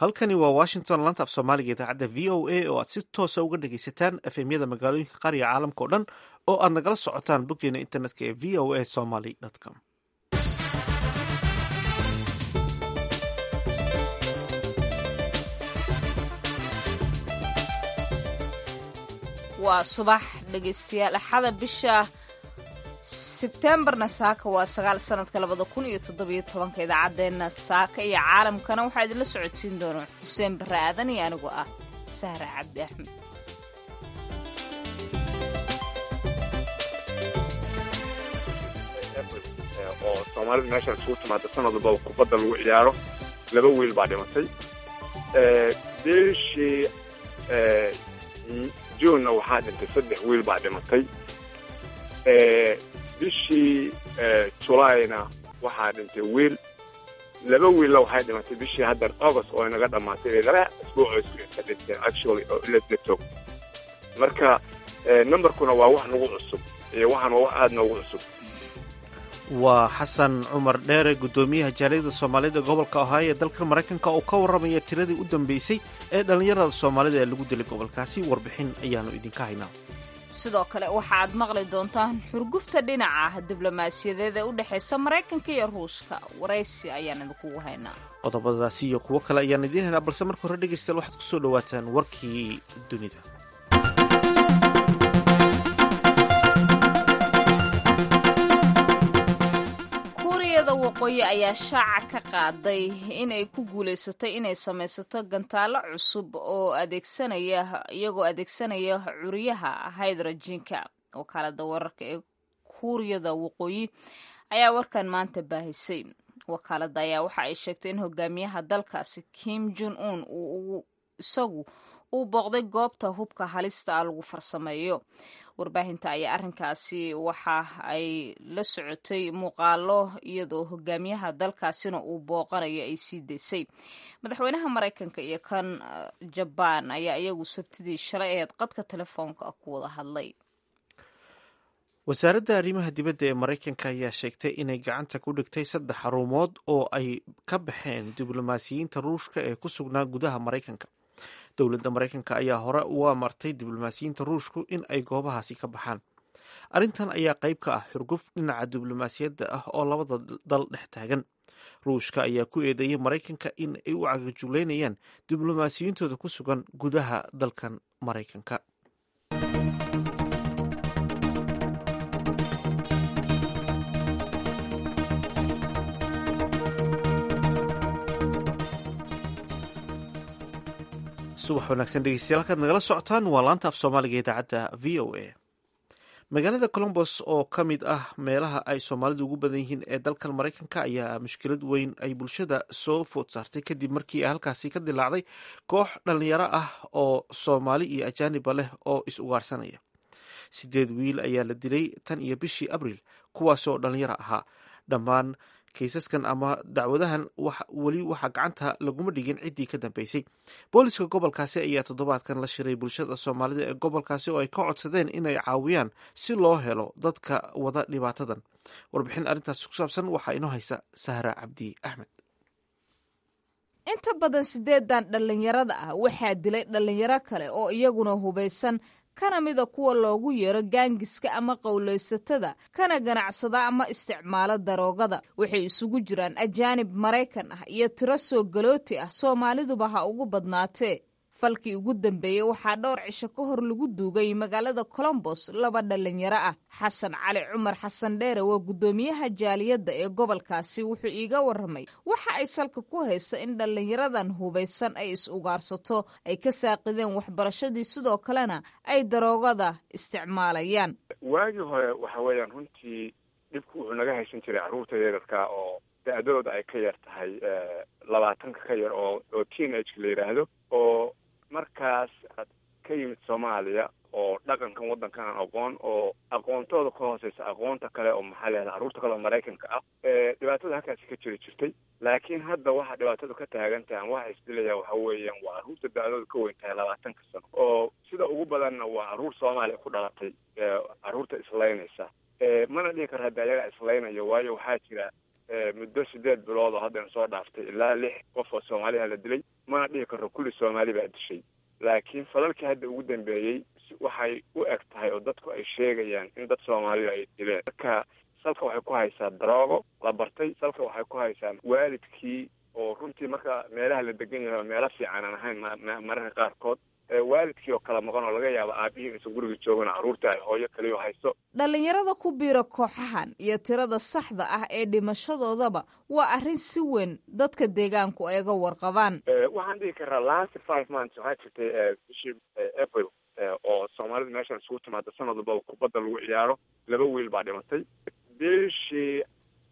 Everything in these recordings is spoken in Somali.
halkani waa washington lanta af soomaaliga idaacadda v o a oo aad si toosa uga dhagaysataan efemyada magaalooyinka qaariga caalamka o dhan oo aad nagala socotaan boggeena internetka ee v o a somaly com waa subax dhegaystayaal axada bisha sebtembarna saaka waa sagaal sanadka labada kun iyo toddobiyo tobanka idaacaddeenna saaka iyo caalamkana waxaa idinla socodsiin doona xuseen barre aadan iyo anigu ah sahra cabdi axmed oo soomaalida meeshaan isugu timaada sanad walbaba kubadda lagu ciyaaro laba wiil baa dhimatay bishii juunna waxaa dhintay saddex wiil baa dhimatay bishii julayna waxaa dhintay wiil laba wiilla waxay dhimatay bishii hadda august oo inaga dhammaatay laba isbuucoo isku dhinteen actually oo la toogtay marka numberkuna waa wax nagu cusub iyo waxaan waa wax aada noogu cusub waa xasan cumar dheere guddoomiyaha jaaliyada soomaalida gobolka ohaayo ee dalka maraykanka oo ka warramaya tiradii u dambeysay ee dhallinyarada soomaalida ee lagu dilay gobolkaasi warbixin ayaanu idinka haynaa sidoo kale waxa aad maqli doontaan xurgufta dhinaca diblomaasiyadeed ee u dhexaysa maraykanka iyo ruushka waraysi ayaan idinkugu haynaa qodobadaasi iyo kuwo kale ayaan idiin haynaa balse marka hore dhegaystayaal waxaad ku soo dhowaataan warkii dunida waqooyi ayaa shaaca ka qaaday inay ku guulaysatay inay samaysato gantaalo cusub oo adeegsanaya iyagoo adeegsanaya curiyaha hydrojiinka wakaalada wararka ee kuuriyada waqooyi ayaa warkan maanta baahisay wakaalada ayaa waxa ay sheegtay in hogaamiyaha dalkaasi kim jon un uu isagu uu booqday goobta hubka halista ah lagu farsameeyo warbaahinta ayaa arrinkaasi waxa ay la socotay muuqaalo iyadoo hogaamiyaha dalkaasina uu booqanayo ay sii daysay madaxweynaha maraykanka iyo kan jabaan ayaa iyagu sabtidii shalay aheed qadka telefoonka ku wada hadlay wasaaradda arrimaha dibadda ee maraykanka ayaa sheegtay inay gacanta ku dhigtay saddex xarumood oo ay ka baxeen diblomaasiyiinta ruushka ee ku sugnaa gudaha maraykanka dowladda maraykanka ayaa hore u amartay diblomaasiyiinta ruushku in ay goobahaasi ka baxaan arrintan ayaa qayb ka ah xurguf dhinaca diblomaasiyadda ah oo labada dal dhex taagan ruushka ayaa ku eedeeyay maraykanka in ay u cagajuleynayaan diblomaasiyiintooda ku sugan gudaha dalkan maraykanka subax wanaagsan dhegeystayaal halkaad nagala socotaan waa laanta af soomaaliga idaacadda v o a magaalada colombos oo ka mid ah meelaha ay soomaalidu ugu badan yihiin ee dalkan maraykanka ayaa mushkilad weyn ay bulshada soo food saartay kadib markii ay halkaasi ka dilaacday koox dhallinyaro ah oo soomaali iyo ajaaniba leh oo is ugaarsanaya sideed wiil ayaa la dilay tan iyo bishii abriil kuwaasoo dhallinyaro ahaa dhammaan kaysaskan ama dacwadahan weli waxaa gacanta laguma dhigin ciddii ka dambeysay booliska gobolkaasi ayaa toddobaadkan la shiray bulshada soomaalida ee gobolkaasi oo ay ka codsadeen inay caawiyaan si loo helo dadka wada dhibaatadan warbixin arrintaasi ku saabsan waxaa inoo haysa sahra cabdi axmed inta badan sideedan dhallinyarada ah waxaa dilay dhallinyaro kale oo iyaguna hubaysan kana mida kuwa loogu yeero gaangiska ama qowlaysatada kana ganacsada ama isticmaalo daroogada waxay isugu jiraan ajaanib maraykan ah iyo tiro soo galooti ah soomaaliduba ha ugu badnaatee falkii ugu dambeeyey waxaa dhowr cisho ka hor lagu duugay magaalada colombos laba dhallinyaro ah xasan cali cumar xasan dheere waa guddoomiyaha jaaliyadda ee gobolkaasi wuxuu iiga warramay waxa ay salka ku hayso in dhallinyaradan hubaysan ay is ugaarsato ay ka saaqideen waxbarashadii sidoo kalena ay daroogada isticmaalayaan waagii hore waxa weeyaan runtii dhibku wuxuu naga haysan jiray carruurta yararka oo da-dooda ay ka yar tahay labaatanka ka yar oo oo teen ageka la yidhaahdo oo markaas aad ka yimid soomaaliya oo dhaqankan waddankan aan aqoon oo aqoontooda ka hooseysa aqoonta kale oo maxaa leedaha carruurta kale oo maraykanka ah dhibaatada halkaasi ka jiri jirtay laakiin hadda waxa dhibaatadu ka taagan tahay waxa isdilaya waxa weeyaan waa carruurta da-dooda ka weyn tahay labaatanka sano oo sida ugu badanna waa carruur soomaaliya ku dhalatay carruurta islaynaysa mana dhihi karo hadda ayagaa islaynayo waayo waxaa jira muddo sideed bilood oo haddana soo dhaaftay ilaa lix qof oo soomaaliha la dilay mana dhihi karno kulli soomaali baa dishay laakiin falalkii hadda ugu dambeeyey waxay u eg tahay oo dadku ay sheegayaan in dad soomaaliya ay dileen marka salka waxay ku haysaa daroogo la bartay salka waxay ku haysaa waalidkii oo runtii marka meelaha la degan yahay meelo fiican aan ahayn mararka qaarkood waalidkii oo kala maqan oo laga yaabo aabihii inaysan guriga joogin carruurtii ay hooyo kaliyo hayso dhallinyarada ku biira kooxahan iyo tirada saxda ah ee dhimashadoodaba waa arrin si weyn dadka deegaanku ay ga warqabaan waxaan dhihi karaa last five months waxaa jirtay bishii april oo soomaalida meeshan isugu timaada sanad walba kubadda lagu ciyaaro laba wiil baa dhimatay bishii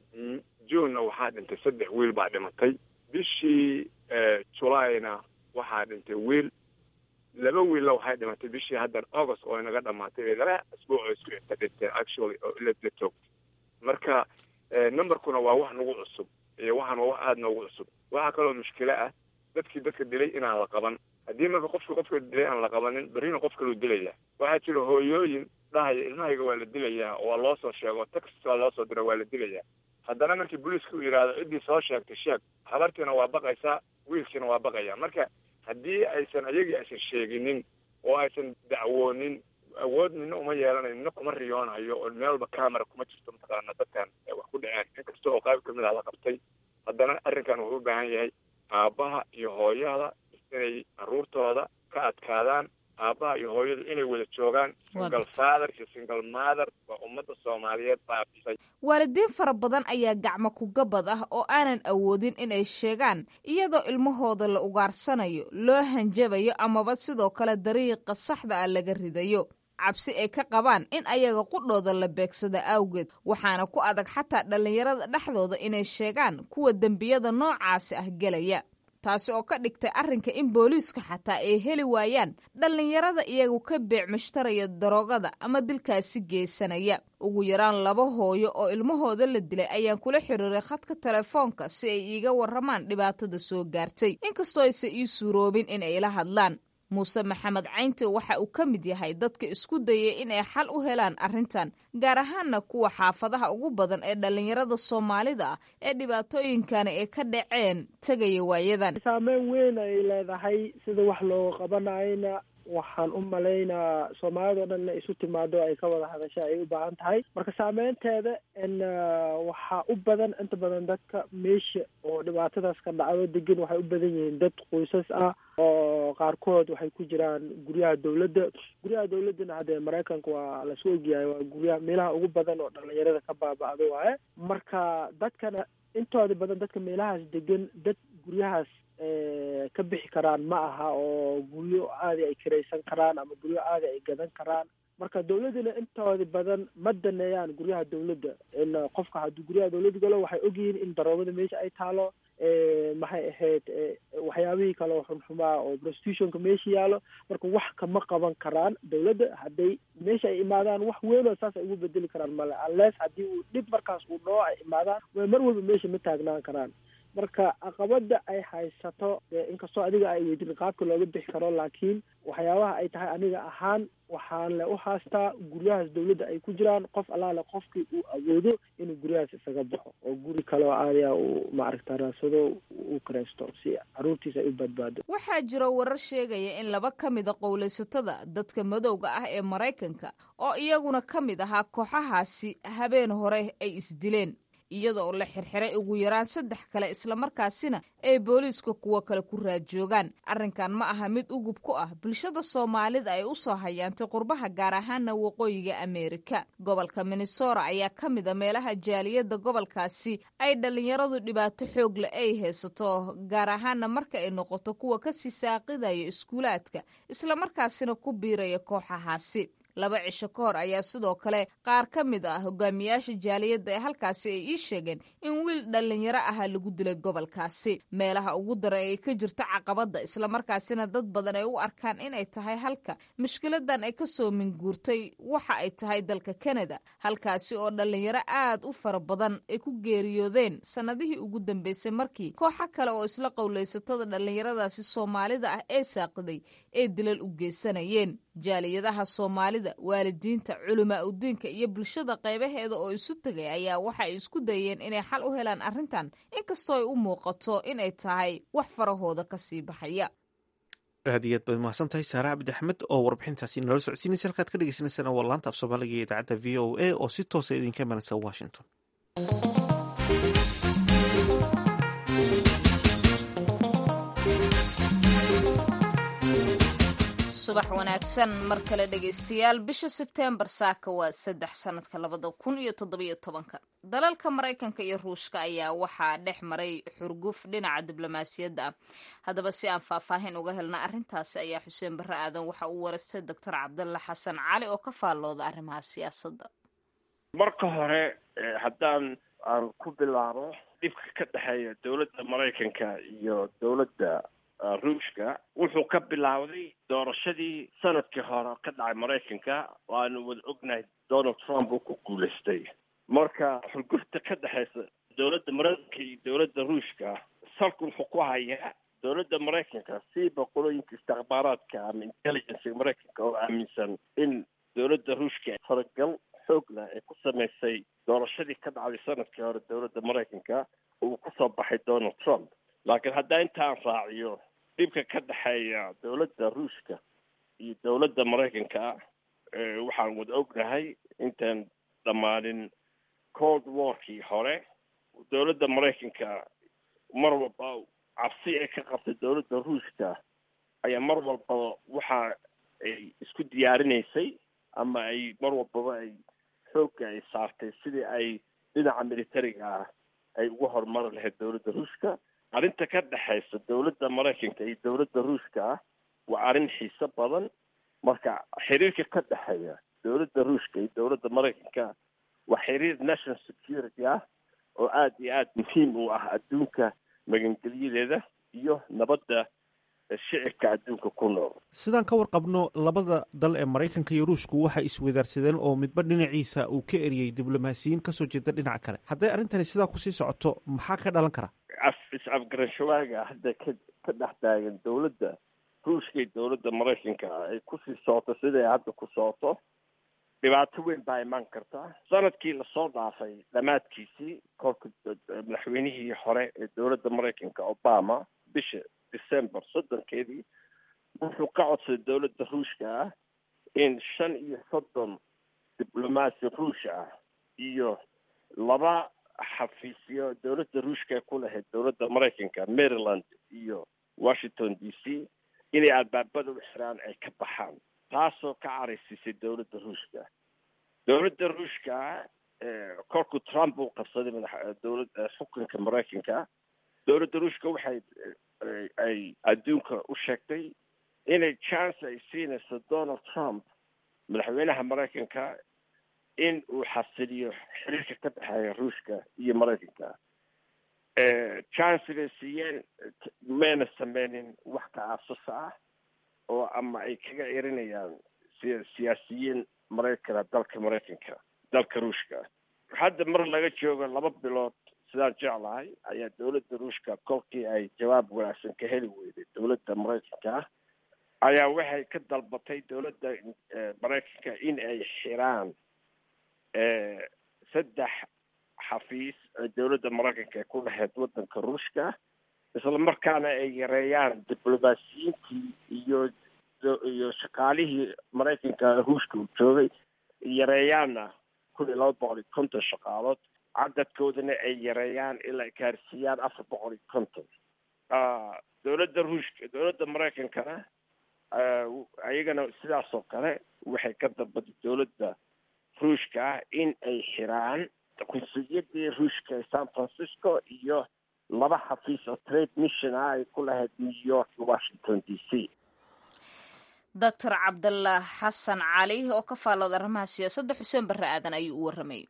junena waxaa dhintay saddex wiil baa dhimatay bishii julayna waxaa dhintay wiil laba wiilla waxay dhimatay bishii haddan august oo inaga dhamaatay laba asbuuc oo isku xigta dhinteen actually oo ila la joogtay marka numberkuna waa wax nagu cusub iyo waxaan waa wax aada noogu cusub waxaa kaloo mushkilo ah dadkii dadka dilay inaan la qaban haddii marka qofkii qofka dilay aan la qabanin berrina qof kaluu dilaya waxaa jira hooyooyin dhahaya ilmahayga waa la dilayaa oo waa loo soo sheego text waa loo soo dira waa la dilayaa haddana markii booliiska uu yidhaahdo ciddii soo sheegtay sheeg habartiina waa baqaysaa wiilkiina waa baqaya marka haddii aysan ayagii aysan sheeginin oo aysan dacwoonin awood nina uma yeelanayo nina kuma riyoonayo oo meel walba camera kuma jirto mataqaana dadkan wax ku dhaceen inkasta oo qayb kamid ah la qabtay haddana arrinkan wuxuu u baahan yahay aabbaha iyo hooyada inay carruurtooda ka adkaadaan aabbaha iyo hooyadu inay wada joogaan single father iyo single mother waa ummadda soomaaliyeed baabisay waalidiin fara badan ayaa gacmo kugabad ah oo aanan awoodin inay sheegaan iyadoo ilmahooda la ugaarsanayo loo hanjabayo amaba sidoo kale dariiqa saxda ah laga ridayo cabsi ay ka qabaan in ayaga qudhooda la beegsada awgeed waxaana ku adag xataa dhallinyarada dhexdooda inay sheegaan kuwa dembiyada noocaasi ah gelaya taasi oo ka dhigtay arrinka in booliisku xataa ay heli waayaan dhallinyarada iyagu ka beec mushtaraya daroogada ama dilkaasi geysanaya ugu yaraan laba hooyo oo ilmahooda la dilay ayaan kula xiriiray khadka telefoonka si ay iiga warramaan dhibaatada soo gaartay inkastoo aysan ii suuroobin in ay la hadlaan muuse maxamed caynte waxa uu ka mid yahay dadka isku dayay in ay xal u helaan arrintan gaar ahaanna kuwa xaafadaha ugu badan ee dhallinyarada soomaalida ah ee dhibaatooyinkani ay ka dhaceen tegaya waayadan saameyn weyn ay leedahay sida wax looga qabanayna waxaan u malaynaa soomaalida o dhan inay isu timaado ay ka wada hadasha ay u baahan tahay marka saameynteeda n waxaa u badan inta badan dadka meesha oo dhibaatadaas ka dhacdo degan waxay u badan yihiin dad qoysas ah oo qaarkood waxay ku jiraan guryaha dawladda guryaha dawladdana haddee maraykanka waa lasu ogyahay waa guryaha meelaha ugu badan oo dhalinyarada ka baaba-da waaye marka dadkana intooda badan dadka meelahaas degan dad guryahaas ka bixi karaan ma aha oo guryo aadi ay kiraysan karaan ama guryo aadi ay gadan karaan marka dawladdana intooda badan ma daneeyaan guryaha dawladda in qofka hadduu guryaha dawladda galo waxay ogyihiin in daroogada meesha ay taalo maxay ahayd waxyaabihii kale oo xunxumaa oo prostitutionka meesha yaalo marka wax kama qaban karaan dawladda hadday meesha ay imaadaan wax weyn oo saas ay ugu bedeli karaan male unless haddii uu dhib markaas uu dhoo ay imaadaan way mar walba meesha ma taagnaan karaan marka caqabada ay haysato inkastoo adiga ay weydin qaabka looga bixi karo laakiin waxyaabaha ay tahay aniga ahaan waxaan le u haastaa guryahaas dawladda ay ku jiraan qof allaale qofkii uu awoodo inuu guryahaas isaga baxo oo guri kaleo aadiya uu maaragta raadsado uu karaysto si caruurtiisa ay u badbaado waxaa jiro warar sheegaya in laba ka mida qowlaysatada dadka madowga ah ee maraykanka oo iyaguna ka mid ahaa kooxahaasi habeen hore ay isdileen iyada oo la xirxiray ugu yaraan saddex kale islamarkaasina ay booliiska kuwo kale ku raadjoogaan arrinkan ma aha mid ugub ku ah bulshada soomaalida ay u soo hayaantay qurbaha gaar ahaana waqooyiga ameerika gobolka minnesora ayaa ka mid a meelaha jaaliyadda gobolkaasi ay dhallinyaradu dhibaato xoogle ay haysato gaar ahaana marka ay noqoto kuwa kasii saaqidaya iskuulaadka islamarkaasina ku biiraya kooxahaasi laba cisho ka hor ayaa sidoo kale qaar ka mid ah hogaamiyaasha jaaliyadda ee halkaasi ay ii sheegeen in wiil dhallinyaro ahaa lagu dilay gobolkaasi meelaha ugu daran ay ka jirto caqabadda islamarkaasina dad badan ay u arkaan inay tahay halka mushkiladan ay kasoo minguurtay waxa ay tahay dalka kanada halkaasi oo dhallinyaro aad u fara badan ay ku geeriyoodeen sannadihii ugu dambeysay markii kooxo kale oo isla qowlaysatada dhallinyaradaasi soomaalida ah ee saaqiday ee dilal u geysanayeen jaaliyadaha soomaalida waalidiinta culamaa udiinka iyo bulshada qaybaheeda oo isu tegay ayaa waxay isku dayeen inay xal u helaan arrintan inkastoo ay u muuqato inay tahay wax farahooda kasii baxaya aad iyo aad baad mahadsan tahay saare cabdi axmed oo warbixintaasi nala socodsiinaysa halkaad ka dhegeysaneysaan waa laanta af soomaaliga iyo idaacadda v o a oo si toosa idinka imanaysa washington subax wanaagsan mar kale dhegaystayaal bisha sebteembar saaka waa saddex sanadka labada kun iyo toddobiyo tobanka dalalka maraykanka iyo ruushka ayaa waxaa dhex maray xurguf dhinaca diblomaasiyadda ah haddaba si aan faahfaahin uga helna arrintaasi ayaa xuseen barre aadan waxa uu warastay doctor cabdalla xasan cali oo ka faallooda arrimaha siyaasadda marka hore haddaan aan ku bilaabo dhibka ka dhexeeya dowladda maraykanka iyo dowladda ruushka wuxuu ka bilaawday doorashadii sanadkii hore ka dhacay maraykanka waanu wada ognahay donald trump uu ku guulaystay marka xurgufta ka dhexeysa dowladda maraykanka iyo dowladda ruushka salku wuxuu ku hayaa dowladda maraykanka siiba qolooyinka istikbaaraadka ama intelligencega maraykanka oo aaminsan in dowladda ruushka faragal xoog leh ay ku samaysay doorashadii ka dhacday sanadkii hore dowladda maraykanka uu kusoo baxay donald trump laakiin haddaa intaan raaciyo dhibka ka dhexeeya dowladda ruushka iyo dowladda maraykanka waxaan wada ognahay intaan dhammaanin cold warkii hore dowladda maraykanka mar walba cabsi ay ka qabtay dowladda ruushka ayaa mar walbaba waxa ay isku diyaarinaysay ama ay mar walbaba ay xoogga ay saartay sidii ay dhinaca militariga ah ay uga horumari lahayd dowladda ruushka arrinta ka dhexaysa dowladda maraykanka iyo dowladda ruushka ah waa arrin xiiso badan marka xiriirka ka dhexeeya dowladda ruushka iyo dowladda maraykanka waa xiriir national security ah oo aada iyo aada muhiim u ah adduunka magangelyadeeda iyo nabadda shicibka adduunka ku nool sidaan ka warqabno labada dal ee maraykanka iyo ruushku waxay iswadaarsadeen oo midba dhinaciisa uu ka eriyey diblomaasiyiin kasoo jeeda dhinaca kale hadday arrintani sidaa kusii socoto maxaa ka dhalan kara af is-afgarashawaaga hadda ka ka dhex taagan dowladda ruushka iyo dowladda maraykanka ay kusii socoto siday hadda ku socoto dhibaato weyn baa imaan karta sanadkii lasoo dhaafay dhammaadkiisii kolka madaxweynihii hore ee dowladda maraykanka obama bisha december soddonkeedii wuxuu ka codsaday dowladda ruushka ah in shan iyo soddon diblomaasi ruush ah iyo laba xafiisyo dowladda ruushka ay ku lahayd dowladda maraykanka maryland iyo washington d c inay albaabada u xiraan ay ka baxaan taasoo ka caraysiisay dowladda ruushka dowladda ruushka kolkuu trump uu qabsaday madax dowladda xukunka maraykanka dowladda ruushka waxay ay adduunka u sheegtay inay chance ay siinayso donald trump madaxweynaha maraykanka in uu xasiliyo xiriirka ka dhexeeya ruushka iyo maraykanka chance bay siiyeen mayna sameynin wax ka aasusa ah oo ama ay kaga erinayaan siyaasiyiin maraykana dalka maraykanka dalka ruushka hadda mar laga joogo laba bilood sidaan jeclahay ayaa dowladda ruushka kolkii ay jawaab wanaagsan ka heli weyday dowladda maraykanka ayaa waxay ka dalbatay dowladda maraykanka in ay xiraan saddex xafiis ee dowladda maraykanka ay ku lahayd waddanka ruushka isla markaana ay yareeyaan diblomaasiyiintii iyo iyo shaqaalihii maraykanka ruushka uu joogay yareeyaanna kun iyo laba boqol iyo konton shaqaalood cadadkoodana ay yareeyaan ilaa ay gaarsiiyaan afar boqol iyo konton dowladda ruushka dowladda maraykankana ayagana sidaas oo kale waxay ka dalbatay dowladda ruushka in ay xiraan qunsuliyadii ruushka ee san francisco iyo laba xafiis oo trade mission ah ay ku lahayd new york iyo washington d c doctor cabdallah xasan cali oo ka faallooda arrimaha siyaasadda xuseen barre aadan ayuu u warramayay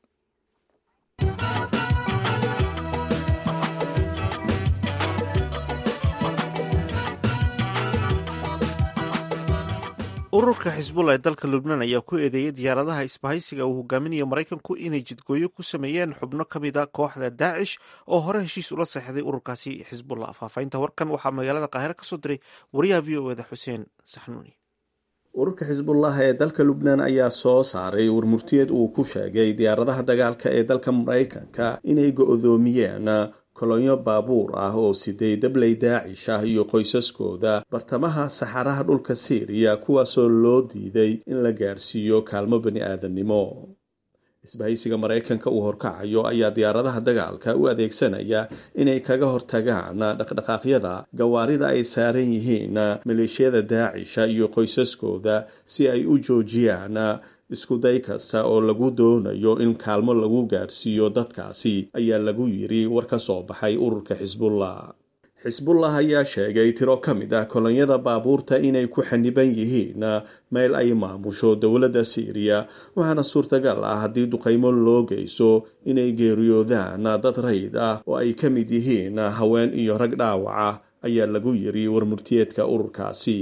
ururka xisbullah ee dalka lubnaan ayaa ku eedeeyay diyaaradaha isbahaysiga uu hogaaminayo maraykanku inay jidgooyo ku sameeyeen xubno ka mid a kooxda daacish oo hore heshiis ula seexday ururkaasi xisbullah faahfaahinta warkan waxaa magaalada qaahire ka soo diray wariyaha v o eda xuseen saxnuuni ururka xisbullah ee dalka lubnaan ayaa soo saaray warmurtiyeed uu ku sheegay diyaaradaha dagaalka ee dalka maraykanka inay go-doomiyeen kolonyo baabuur ah oo siday dabley daacish ah iyo qoysaskooda bartamaha saxaraha dhulka siiriya kuwaasoo loo diiday in la gaarsiiyo kaalmo bani aadamnimo isbahaysiga maraykanka uu horkacayo ayaa diyaaradaha dagaalka u adeegsanaya inay kaga hortagaan dhaqdhaqaaqyada gawaarida ay saaran yihiin maleeshiyada daacisha iyo qoysaskooda si ay u joojiyaan iskuday kasta oo lagu doonayo in kaalmo lagu gaarsiiyo dadkaasi ayaa lagu yiri war ka soo baxay ururka xisbullah xisbullah ayaa sheegay tiro ka mid ah kolonyada baabuurta inay ku xaniban yihiin meel ay maamusho dowladda siiriya waxaana suurtagal ah haddii duqaymo loo geyso inay geeriyoodaan dad rayd ah oo ay ka mid yihiin haween iyo rag dhaawaca ayaa lagu yiri warmurtiyeedka ururkaasi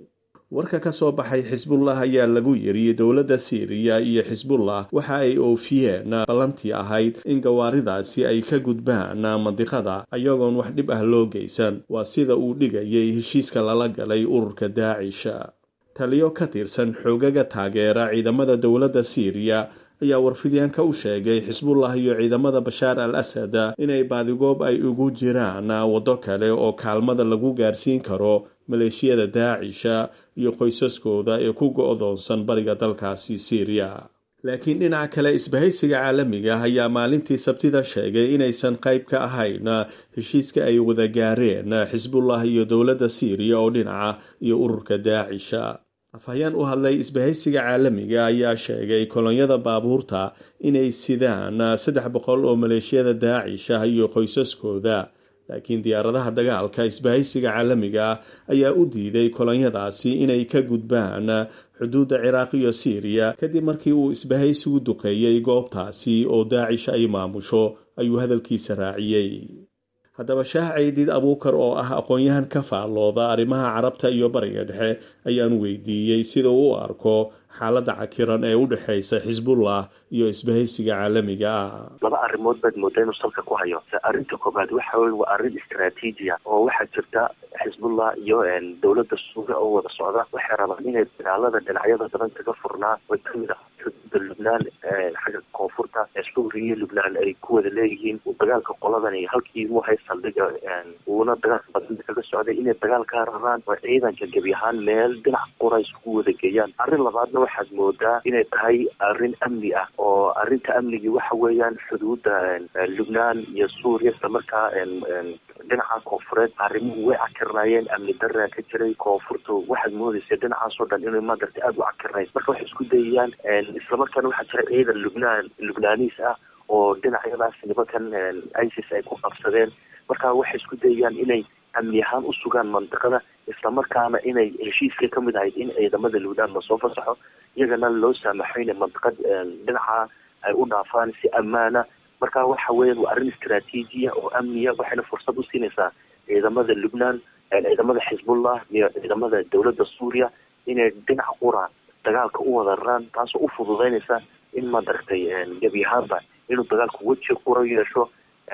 warka ka soo baxay xisbullah ayaa lagu yiri dowladda siiriya iyo xisbullah waxa ay oofiyeen ballantii ahayd in gawaaridaasi ay ka gudbaan mandiqada ayagoon wax dhib ah loo geysan waa sida uu dhigayay heshiiska lala galay ururka daacisha taliyo ka tirsan xoogaga taageera ciidamada dowladda siiriya ayaa warfidyaanka u sheegay xisbullah iyo ciidamada bashaar al asad inay baadigoob ay ugu jiraan waddo kale oo kaalmada lagu gaarsiin karo maleeshiyada daacisha iyo qoysaskooda ee ku go-doonsan bariga dalkaasi siiriya laakiin dhinaca kale isbahaysiga caalamiga ayaa maalintii sabtida sheegay inaysan qayb ka ahayn heshiiska ay wada gaareen xisbullah iyo dowladda siiriya oo dhinaca iyo ururka daacisha afhayeen u hadlay isbahaysiga caalamiga ayaa sheegay kolonyada baabuurta inay sidaan saddex boqol oo maleeshiyada daacisha iyo qoysaskooda laakiin diyaaradaha dagaalka isbahaysiga caalamiga ayaa u diiday kolonyadaasi inay ka gudbaan xuduudda ciraaq iyo siiriya kadib markii uu isbahaysigu duqeeyey goobtaasi oo daacish ay maamusho ayuu hadalkiisa raaciyey haddaba shaah caydiid abuukar oo ah aqoon-yahan ka faallooda arrimaha carabta iyo bariga dhexe ayaan weydiiyey sida uu u arko xaaladda cakiran ee u dhexaysa xisbullah iyo isbahaysiga caalamiga ah laba arrimood baad moodaa inuu salka ku hayo arrinta koobaad waxa weye waa arrin istraatiijiya oo waxaa jirta xisbullah iyo dowladda suuriya oo wada socda waxay rabaan inay dagaalada dhinacyada badan kaga furnaa way kamid ah xuduuda lubnaan xagga koonfurta suuriya iyo lubnaan ay ku wada leeyihiin dagaalka qoladan halkii u hay saldhiga uuna dagaalka badan kaga socday inay dagaalkaa rabaan oo ciidanka gebi ahaan meel dhinac qura isku wada geeyaan arrin labaadna waxaad moodaa inay tahay arrin amni ah oo arrinta amnigii waxa weeyaan xuduuda lubnaan iyo suuriya isla markaa dhinaca koonfureed arrimuhu way cakirnaayeen amni daraa ka jiray koonfurtu waxaad moodaysa dhinacaasoo dhan inay madarta aada u cakirnayd marka waxay isku dayayaan islamarkaana waxaa jira ciidan lubnaan lubnaaniis ah oo dhinacyadaas nimankan isis ay ku qabsadeen marka waxay isku dayayaan inay amni ahaan u sugaan mandiqada islamarkaana inay heshiiska ka mid ahayd in ciidamada lubnaan lasoo fasaxo iyagana loo saamaxo inay mandiqad dhinaca ay u dhaafaan si ammaana marka waxa weeyaan waa arrin istraatiijiya oo amniya waxayna fursad u siinaysaa ciidamada lubnaan ciidamada xisbullah iyo ciidamada dowladda suuriya inay dhinac qura dagaalka u wada raraan taasoo u fududeynaysa in madaragtay gebi ahaanba inuu dagaalku weji qura yeesho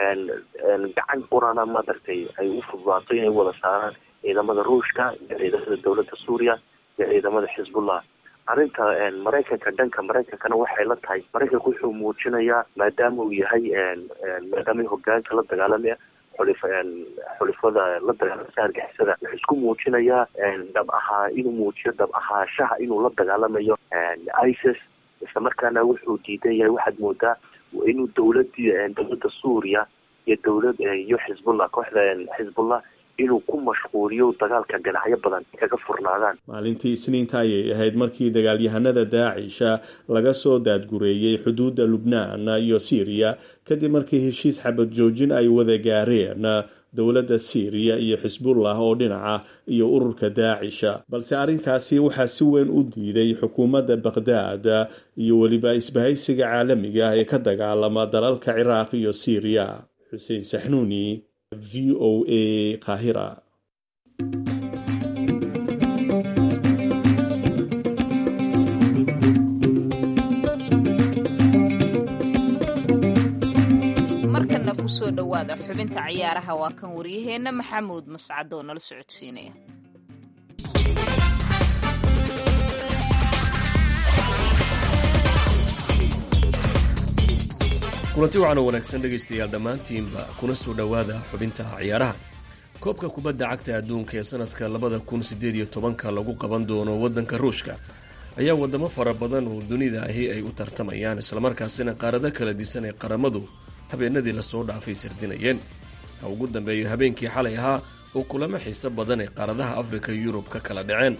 gacan qurana madaragtay ay u fududaato inay wada saaraan ciidamada ruushka iyo ciidamada dowladda suuriya iyo ciidamada xisbullah arrinta maraykanka dhanka maraykankana waxay la tahay maraykanka wuxuu muujinayaa maadaama uu yahay maadaama hogaanka la dagaalamaya xulif xulifada la dagaalamasa argixisada wuxuu isku muujinayaa dhab ahaa inuu muujiyo dhab ahaashaha inuu la dagaalamayo isis isla markaana wuxuu diidan yahay waxaad moodaa inuu dowladii dowladda suuriya iyo dowlad iyo xisbullah kooxda xisbullah inuu ku mashquuliyo dagaalka dhinacyo badan kaga furnaadaan maalintii isniinta ayay ahayd markii dagaalyahanada daacisha laga soo daadgureeyey xuduudda lubnaan iyo siiriya kadib markii heshiis xabad joojin ay wada gaareen dowladda siiriya iyo xisbullah oo dhinaca iyo ururka daacisha balse arrinkaasi waxaa si weyn u diiday xukuumadda baqhdaad iyo weliba isbahaysiga caalamiga ee ka dagaalama dalalka ciraaq iyo siiriya xuseen saxnuuni v o a kahira markana kusoo dhowaada xubinta ciyaaraha waa kan waryaheenna maxamuud mascad oo nala socodsiinaya kulanti waxaana wanaagsan dhegaystayaal dhammaantiinba kuna soo dhowaada xubinta ciyaaraha koobka kubadda cagta adduunka ee sanadka labada kun siddeed iyo tobanka lagu qaban doono waddanka ruushka ayaa waddamo fara badan oo dunida ahi ay u tartamayaan islamarkaasina qaarado kala disan ee qaramadu habeenadii lasoo dhaafay sardinayeen ha ugu dambeeyo habeenkii xalay ahaa oo kulamo xiiso badan ee qaaradaha afrika iyo yurub ka kala dhaceen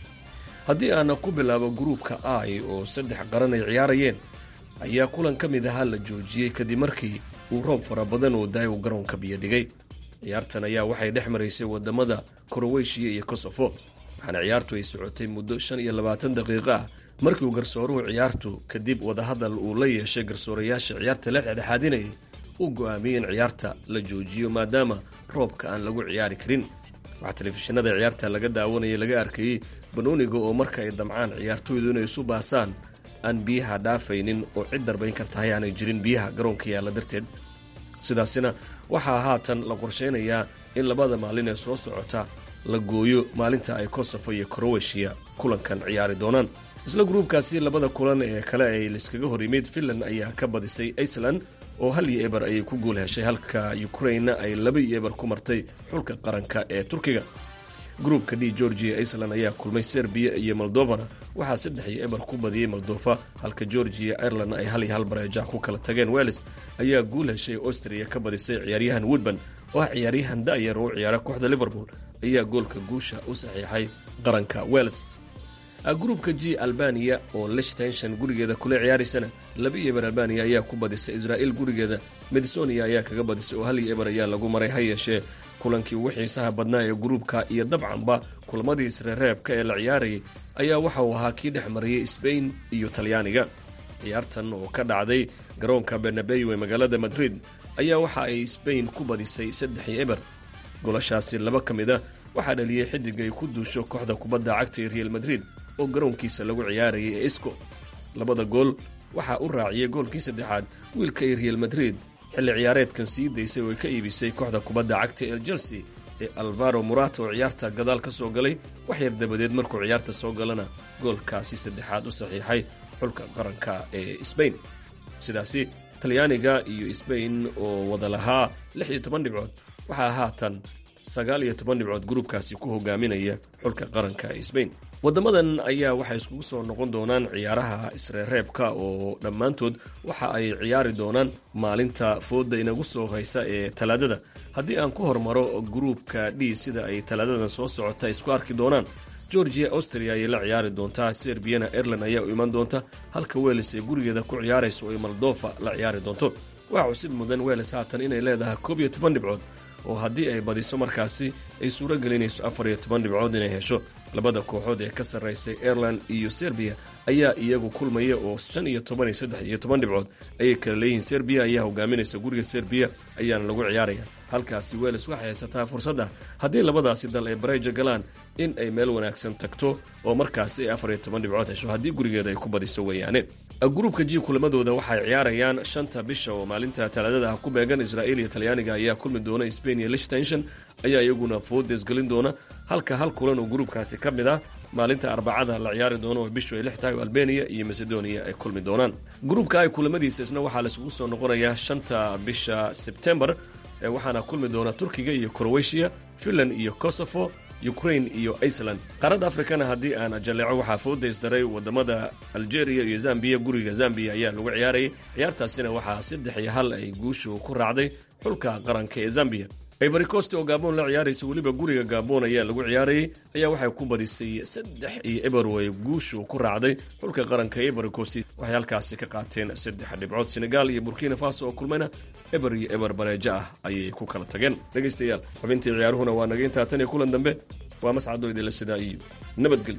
haddii aana ku bilaabo gruupka ai oo saddex qaran ay ciyaarayeen ayaa kulan ka mid ahaa la joojiyey kadib markii uu roob fara badan oo daay uu garoonka biyo dhigay ciyaartan ayaa waxay dhex maraysay wadamada koroweshiya iyo kosofo waxaana ciyaartu ay socotay muddo shan iyo labaatan daqiiqo ah markii uu garsooruhu ciyaartu kadib wadahadal uu la yeeshay garsoorayaasha ciyaarta la dhexdhexaadinayay uu go'aamiyey in ciyaarta la joojiyo maadaama roobka aan lagu ciyaari karin waxaa telefishinada ciyaarta laga daawanayay laga arkayey banooniga oo marka ay damcaan ciyaartooydu inay isu baasaan aan biyaha dhaafaynin oo cid darbayn kartahay aanay jirin biyaha garoonka yaalla darteed sidaasina waxaa haatan la qorshaynayaa in labada maalin ee soo socota la gooyo maalinta ay kosofo iyo kroweshiya kulankan ciyaari doonaan isla gruubkaasi labada kulan ee kale ay laiskaga hor yimid finland ayaa ka badisay iceland oo hal iyo eber ayay ku guul heshay halka ukrainna ay laba iyo eber ku martay xulka qaranka ee turkiga gruubka d georgia iceland ayaa kulmay serbiya iyo moldovana waxaa saddex iyo eber ku badiyey moldofa halka georgia ireland ay hal iyo hal bareeja ku kala tageen weles ayaa guul heshay austria ka badisay ciyaaryahan woodban oo ah ciyaaryahan da'yar oo u ciyaara kooxda liverpool ayaa goolka guusha u saxiixay qaranka weles gruubka g albaniya oo lichtenshon gurigeeda kula ciyaaraysana laba iyo eber albaniya ayaa ku badisay israa'il gurigeeda medsonia ayaa kaga badisay oo hal iyo eber ayaa lagu maray ha yeeshee kulankii ugu xiisaha badnaa ee gruubka iyo dabcanba kulamadii isreereebka ee la ciyaarayay ayaa waxa uu ahaa kii dhex marayay sbain iyo talyaaniga ciyaartan oo ka dhacday garoonka bernabeyo ee magaalada madrid ayaa waxa ay sbain ku badisay saddex iyo eber golashaasi laba ka mid a waxaa dhaliyey xidig ay ku duusho kooxda kubadda cagta ee real madrid oo garoonkiisa lagu ciyaarayay ee isco labada gool waxaa u raaciyey goolkii saddexaad wiilka ay real madrid xilli ciyaareedkan sii daysay oo ay ka iibisay kooxda kubadda cagta ee chelsea ee alvaro murata oo ciyaarta gadaal ka soo galay wax yar dabadeed markuu ciyaarta soo galana goolkaasi saddexaad u saxiixay xulka qaranka ee sbain sidaasi talyaaniga iyo sbain oo wada lahaa lix iyo toban dhibcood waxaa haatan sagaal iyo toban dhibcood gruubkaasi ku hogaaminaya xulka qaranka ee sbain waddamadan ayaa waxay iskugu soo noqon doonaan ciyaaraha isreereebka oo dhammaantood waxa ay ciyaari doonaan maalinta fooda inagu soo haysa ee talaadada haddii aan ku hormaro gruubka d sida ay talaadadan soo socota isku arki doonaan georgia austria ayay la ciyaari doontaa serbiyana ireland ayaa u iman doonta halka weles ay gurigeeda ku ciyaarayso oy moldofa la ciyaari doonto waxaa cusid mudan weles haatan inay leedahay koob iyo toban dhibcood oo haddii ay badiso markaasi ay suuro gelinayso afar iyo toban dhibcood inay hesho labada kooxood ee ka sarraysay ireland iyo serbiya ayaa iyagu kulmaya oo shan iyo toban iyo saddex iyo toban dhibcood ayay kala leeyihiin serbiya ayaa hogaaminaysa guriga serbiya ayaana lagu ciyaaraya halkaasi weles waxay haysataa fursadda haddii labadaasi dal ay bareeja galaan in ay meel wanaagsan tagto oo markaasi ay afar iyo toban dhibcood hesho haddii gurigeeda ay ku badiso weeyaane gruubka g kulamadooda waxay ciyaarayaan shanta bisha oo maalinta talaadada ah ku beegan israa'iil iyo talyaaniga ayaa kulmi doona sbain iyo lichtenshon ayaa iyaguna foodes gelin doona halka hal kulan oo gruubkaasi ka mid ah maalinta arbacada la ciyaari doono oo bishu ay lix tahay oo albeniya iyo macedonia ay kulmi doonaan gruubka ay kulamadiisa isna waxaa laisugu soo noqonayaa shanta bisha sebtembar waxaana kulmi doona turkiga iyo crowetiya finland iyo kosovo ukrain iyo iceland qaaradda afrikana haddii aan jalleeco waxaa foodaysdaray wadamada algeria iyo zambiya guriga zambiya ayaa lagu ciyaarayay ciyaartaasina waxaa saddex iyo hal ay guushu ku raacday xulka qaranka ee zambiya ivory coast oo gabon la ciyaaraysa weliba guriga gabon ayaa lagu ciyaarayay ayaa waxay ku badisay saddex iyo eber way guushu ku raacday xulka qaranka ivory coast waxay halkaasi ka qaateen saddex dhibcood senegal iyo burkina faso oo kulmayna eber iyo eber bareejo ah ayay ku kala tageen dhegaystayaal xubintii ciyaaruhuna waa naga intaa tan iyo kulan dambe waa mascado idinla sidaa iyo nabadgelyo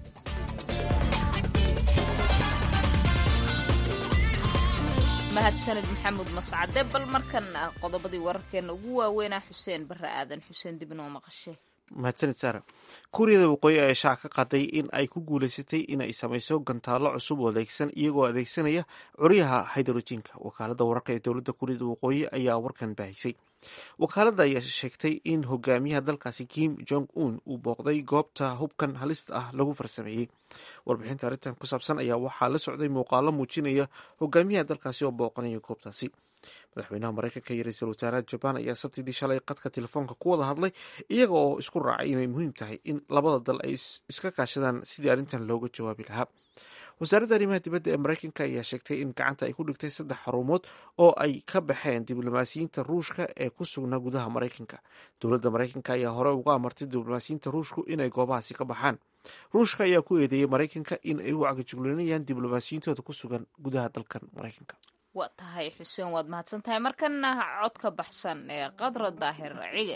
mahadsanid maxamuud mascade bal markan qodobadii wararkeena ugu waaweynaa xuseen bare aadan xuseen dib inoo maqashay mahadsanid saara kuuriyada waqooyi ayaa shaaca ka qaday in ay ku guuleysatay inay samayso gantaallo cusub oo adeegsan iyagoo adeegsanaya curyaha hydrojiinka wakaalada wararka ee dowladda kuuriyada waqooyi ayaa warkan baahisay wakaaladda ayaa sheegtay in hogaamiyaha dalkaasi kim jong un uu booqday goobta hubkan halista ah lagu farsameeyey warbixinta arrintan ku saabsan ayaa waxaa la socday muuqaalo muujinaya hogaamiyaha dalkaasi oo booqanaya goobtaasi madaxweynaha mareykanka iyo ra-iisul wasaaraha jabaan ayaa sabtidii shalay qadka telefoonka ku wada hadlay iyaga oo isku raacay inay muhiim tahay in labada dal ay iska kaashadaan sidii arrintan looga jawaabi lahaa wasaaradda arrimaha dibadda ee mareykanka ayaa sheegtay in gacanta ay ku dhigtay saddex xarumood oo ay ka baxeen diblomaasiyiinta ruushka ee ku sugnaa gudaha mareykanka dowladda mareykanka ayaa hore uga amartay diblomaasiyiinta ruushku inay goobahaasi ka baxaan ruushka ayaa ku eedeeyey mareykanka in ay u cagajuglinayaan diblomaasiyiintooda ku sugan gudaha dalkan mareykanka waa tahay xuseen waad mahadsan tahay markana codka baxsan ee qadra daahir cige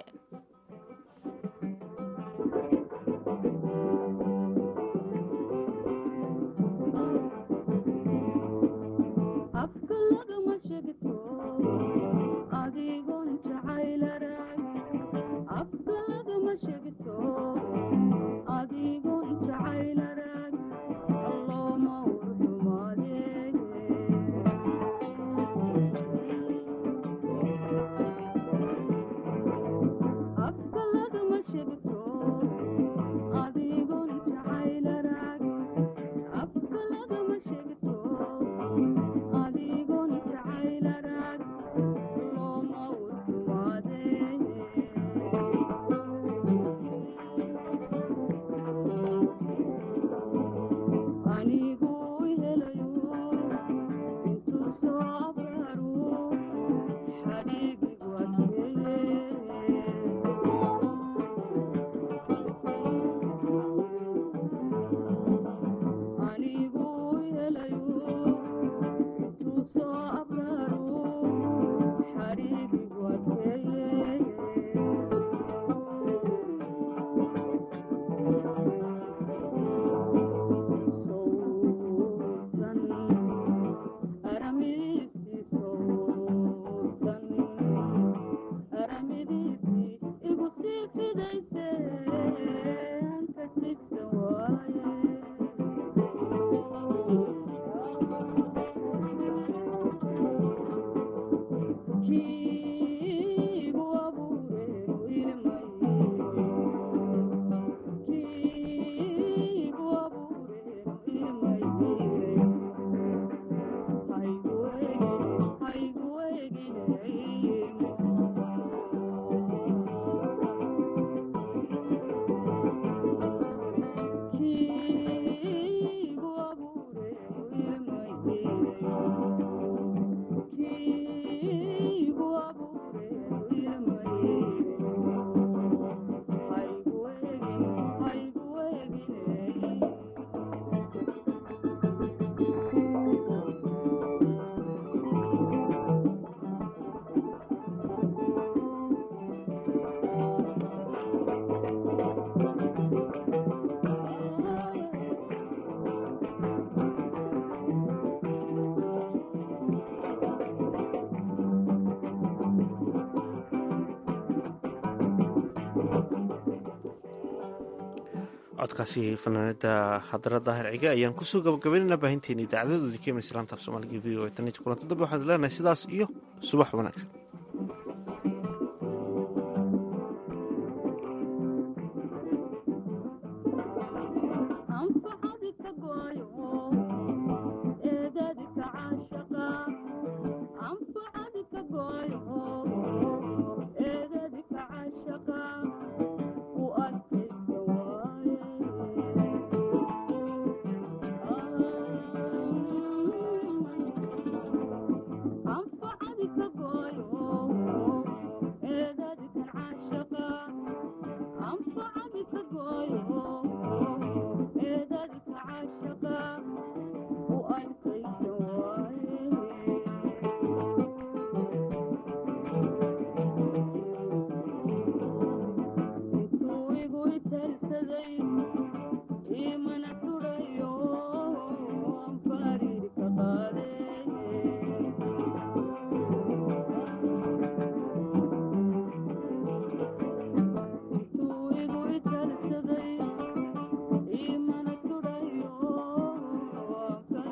codkaasi fanaanada hadara daahir cige ayaan kusoo gabagabaynayna baahinteena idaacadadoodii ka imanaysa laanta af soomaaliga v o e tan iyo kulanti dambe waxaan leenahay sidaas iyo subax wanaagsan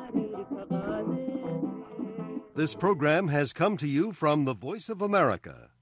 This program has come to you from the Voice of America,